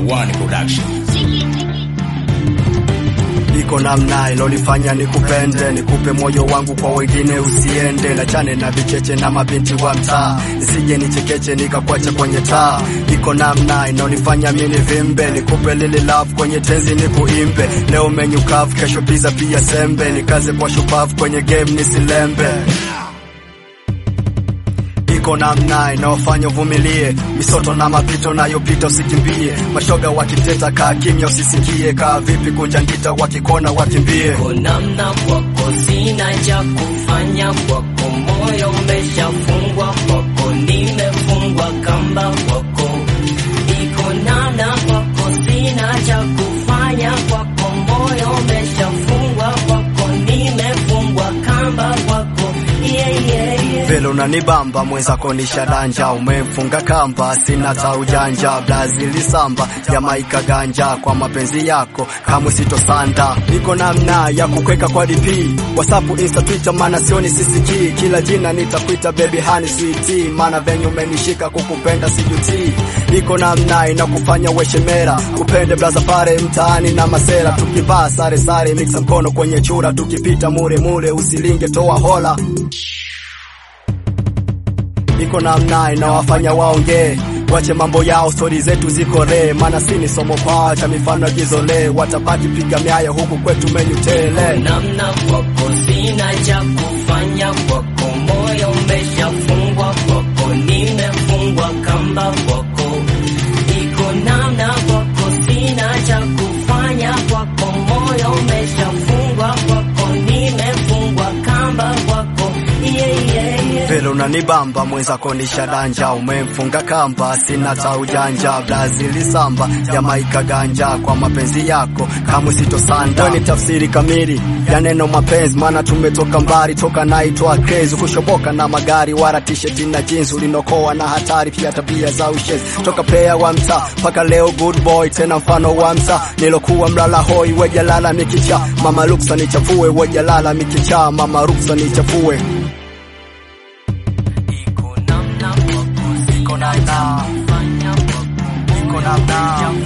One Production. iko namna ilonifanya nikupende, nikupe moyo wangu kwa wengine usiende, na chane na vicheche na mabinti wa mtaa, nisije nichekeche nikakwacha kwenye taa. Iko namna inonifanya mimi vimbe, nikupe lili love kwenye tenzi nikuimbe. Leo menyu kavu, kesho pizza pia sembe, nikaze kwa shupavu kwenye game nisilembe iko namna inayofanya uvumilie misoto na mapito nayopita usikimbie mashoga wakiteta kaa kimya usisikie kaa vipi kunjangita wakikona wakimbie Kwa namna kwako sina cha kufanya, kwako moyo umeshafungwa, kwako nimefungwa kamba kwako. Iko namna kwako sina cha kufanya, kwako moyo umeshafungwa, kwako nimefungwa kamba kwako. Yeah, yeah, yeah. vile unanibamba mwenzako ni shadanja umemfunga kamba sina ta ujanja brazili samba jamaika ganja kwa mapenzi yako kamwe sitosanda niko namna ya kukweka kwa dp whatsapp insta twitter maana sioni sisikii kila jina nitakuita baby hani sweetie maana venye umenishika kukupenda sijutii niko namna inakufanya weshemera kupende blaza pare mtaani na masera tukivaa sare sare mixa mkono kwenye chura tukipita mure mure usilinge toa hola iko namna inawafanya waongee wache mambo yao, stori zetu ziko re, maana si ni somo kwao cha mifano jizole, watapati piga miayo huku kwetu menyu tele. namna kwako sina cha kufanya, kwako moyo umeshafungwa, kwako nimefungwa kamba kwako. Iko namna kwako sina cha kufanya, kwako moyo umeshafungwa, kwako nimefungwa kamba kwako. Yeah, yeah, yeah. vile unanibamba mwenzako ni shadanja, umemfunga kamba, sina ta ujanja, Brazili samba, Jamaika ganja, kwa mapenzi yako kamwe sitosanda. Wewe ni tafsiri kamili ya neno mapenzi, maana tumetoka mbali, toka naitwa crazy, kushoboka na magari, wala t-shirt na jeans, ulinokoa na hatari, pia tabia za ushezi, toka player wa mtaa mpaka leo good boy, tena mfano wa mtaa, nilokuwa mlala hoi, wejalala mikicha, mama ruksa nichafue, wejalala mikicha, mama ruksa nichafue. Iko namna kwako sina cha kufanya, kwako Iko namna.